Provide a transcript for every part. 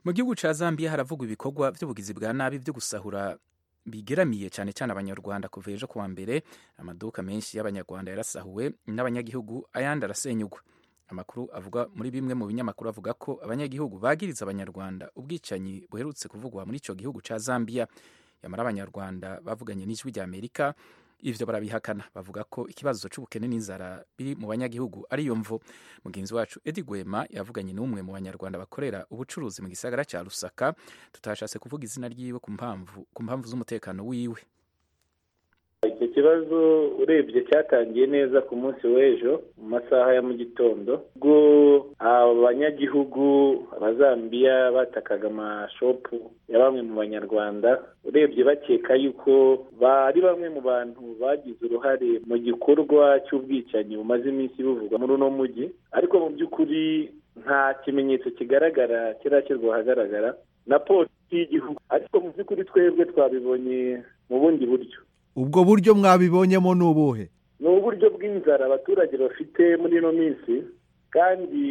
mu gihugu cya zambia haravugwa ibikorwa by'ubugizi bwa nabi byo gusahura bigeramiye cyane cyane abanyarwanda kuva ejo kuwa mbere amaduka menshi y'abanyarwanda yarasahuwe n'abanyagihugu ayandi arasenyugwa amakuru avuga muri bimwe mu binyamakuru avuga ko abanyagihugu bagiriza abanyarwanda ubwicanyi buherutse kuvugwa muri icyo gihugu cya zambia yamara abanyarwanda bavuganye n'ijwi rya amerika ivyo barabihakana bavuga ko ikibazo c'ubukene n'inzara biri mu banyagihugu ari yo mvo mugenzi wacu edi gwema yavuganye n'umwe mu banyarwanda bakorera ubucuruzi mu gisagara ca rusaka tutashatse kuvuga izina ryiwe ku mpamvu ku mpamvu z'umutekano wiwe icyo kibazo urebye cyatangiye neza ku munsi w'ejo mu masaha ya mu gitondo ubwo abanyagihugu abazambiya batakaga amashopu ya bamwe mu banyarwanda urebye bakeka yuko bari bamwe mu bantu bagize uruhare mu gikorwa cy'ubwicanyi bumaze iminsi buvugwa muri uno mujyi ariko mu by'ukuri nta kimenyetso kigaragara kirashyirwa ahagaragara na polisi y'igihugu ariko mu by'ukuri twebwe twabibonye mu bundi buryo ubwo buryo mwabibonyemo ni ubuhe ni uburyo bw'inzara abaturage bafite muri ino minsi kandi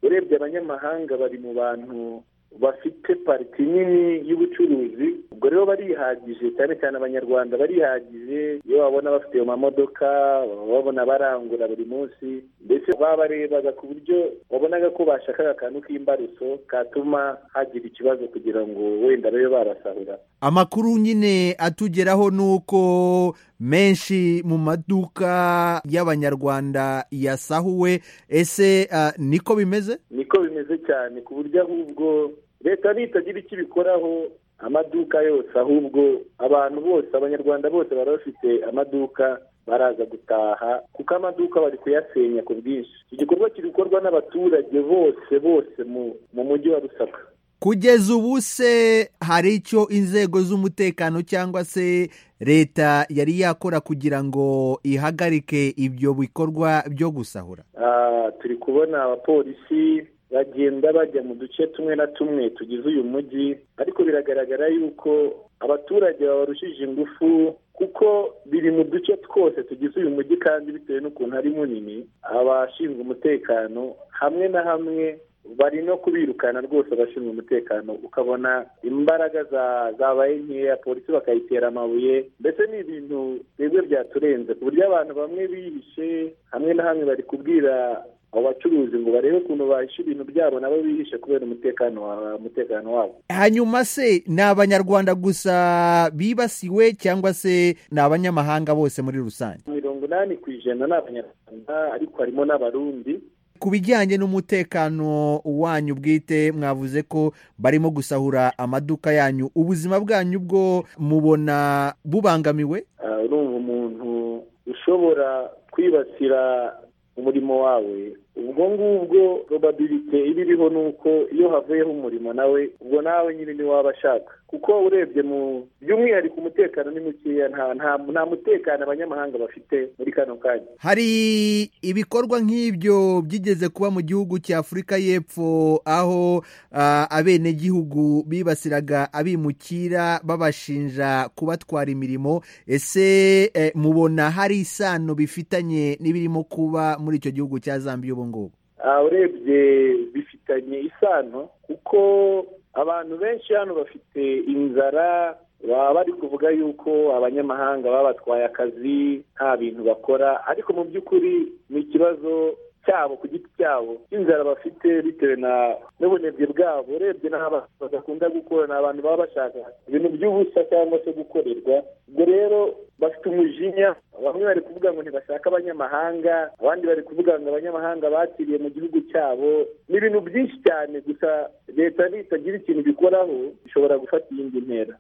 urebye abanyamahanga bari mu bantu bafite pariti nini y'ubucuruzi ubwo rero barihagije cyane cyane abanyarwanda barihagije iyo babona bafite ayo mamodoka babona barangura buri munsi ndetse babarebaga ku buryo babonaga ko bashakaga akantu k'imbaruso katuma hagira ikibazo kugira ngo wenda babe barasahura amakuru nyine atugeraho ni uko menshi mu maduka y'abanyarwanda yasahuwe ese niko bimeze niko bimeze cyane ku buryo ahubwo leta nitagira icyo ibikoraho amaduka yose ahubwo abantu bose abanyarwanda bose bari bafite amaduka baraza gutaha kuko amaduka bari kuyasenya ku bwinshi iki gikorwa kiri gukorwa n'abaturage bose bose mu mujyi wa rusaka kugeza ubu se hari icyo inzego z'umutekano cyangwa se leta yari yakora kugira ngo ihagarike ibyo bikorwa byo gusahura turi kubona abapolisi bagenda bajya mu duce tumwe na tumwe tugize uyu mujyi ariko biragaragara yuko abaturage babarushije ingufu kuko biri mu duce twose tugize uyu mujyi kandi bitewe n'ukuntu ari munini abashinzwe umutekano hamwe na hamwe bari no kubirukana rwose abashinzwe umutekano ukabona imbaraga zabaye nkeya polisi bakayitera amabuye ndetse ni ibintu twebwe byaturenze ku buryo abantu bamwe bihishe hamwe na hamwe bari kubwira abo bacuruzi ngo barebe ukuntu bahisha ibintu byabo nabo bihishe kubera umutekano umutekano wabo hanyuma se ni abanyarwanda gusa bibasiwe cyangwa se ni abanyamahanga bose muri rusange mirongo inani ku ijana ni abanyarwanda ariko harimo n'abarundi ku bijyanye n'umutekano wanyu bwite mwavuze ko barimo gusahura amaduka yanyu ubuzima bwanyu bwo mubona bubangamiwe urumva umuntu ushobora kwibasira umurimo wawe ubwo ngubwo robabirite iba iriho ni uko iyo havuyeho umurimo nawe ubwo nawe nyine niwaba ashaka kuko urebye mu by'umwihariko umutekano ni mukeya nta mutekano abanyamahanga bafite muri kano kanya hari ibikorwa nk'ibyo byigeze kuba mu gihugu cy'afurika y'Epfo aho abenegihugu bibasiraga abimukira babashinja kubatwara imirimo ese mubona hari isano bifitanye n'ibirimo kuba muri icyo gihugu cya zambia ubu ngubu urebye bifitanye isano kuko abantu benshi hano bafite inzara baba bari kuvuga yuko abanyamahanga babatwaye akazi nta bintu bakora ariko mu by'ukuri ni ikibazo cyabo ku giti cyabo inzara bafite bitewe n'ubunebwe bwabo urebye n'aho badakunda gukora ni abantu baba bashaka ibintu by'ubusa cyangwa se gukorerwa ubwo rero bafite umujinya bamwe bari kuvuga ngo ntibashaka abanyamahanga abandi bari kuvuga ngo abanyamahanga bakiriye mu gihugu cyabo ni ibintu byinshi cyane gusa leta nitagira ikintu bikoraho ishobora gufata iyindi ntera